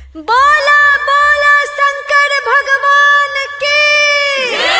बोला बोला शंकर भगवान की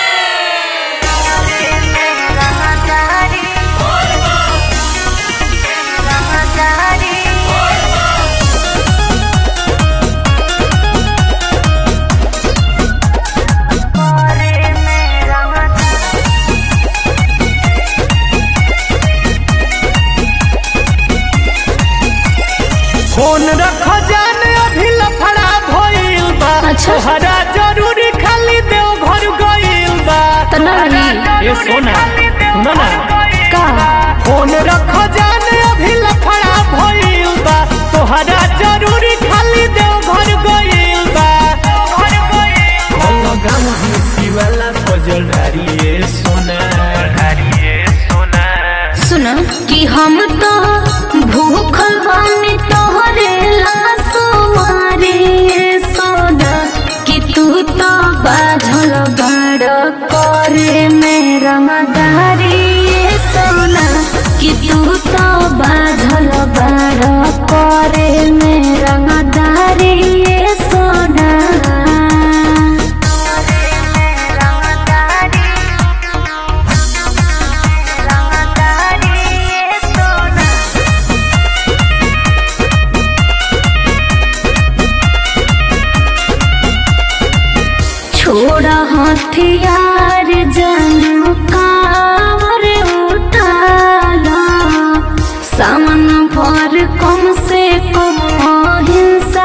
फोन रख जान अभी लफड़ा भइल बा अच्छा। तोहरा जरूरी खाली देव घर गइल बा त ना रही ए सोना सुनो ना का फोन रख जान अभी लफड़ा भइल बा तोहरा जरूरी खाली देव घर गइल बा गाँव हिसी वाला फजल डारिए सोना डारिए सोना सुन कि हम तो भूखल बानी तोहरे लासो मारे सोना कि तू तो बाझल बड़ करे मेरा मदारी सोना कि तू तो बाझल बड़ करे मेरा मदारी सोना छोड़ा हथियार जन कावर उठाला सामन पर कम से कम अहिंसा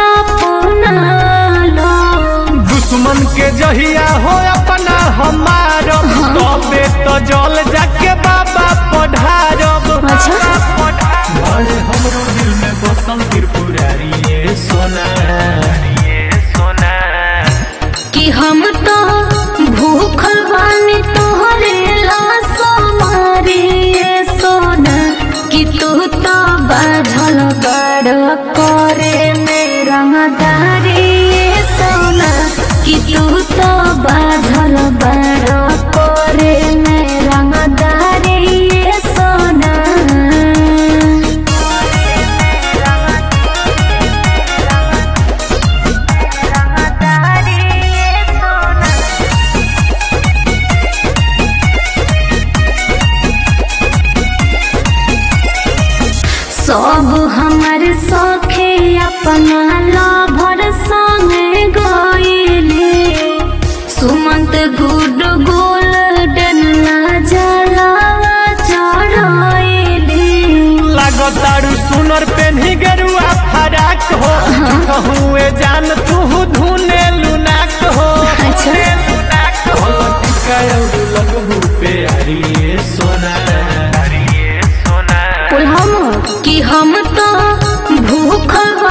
अपनाला दुश्मन के जहिया हो अपना हमारो तबे तो जल जाके बाबा पढ़ारब अच्छा। बड़े हमरो दिल में बसल त्रिपुरारी ये सोना ये सोना कि हम तो भूखल बानी तोहरे लासो मारे सोना कि तू तो बाझल बड़ करे मेरा मदारी सोना कि तू तो बाझल बड़ करे मेरा मदारी सोना सब हमर सखे अपना लाभर संगे गईले सुमंत गुड गोल्डन जलावा चढ़ाईले लागतारू सुनर पेन्ही गेरुआ फराक हो कहूँ जान तू धुने लुनाक हो अच्छा। लुनाक हो टिका लगबू पे अरे सोना अरे सोना हम कि हम तो भूखल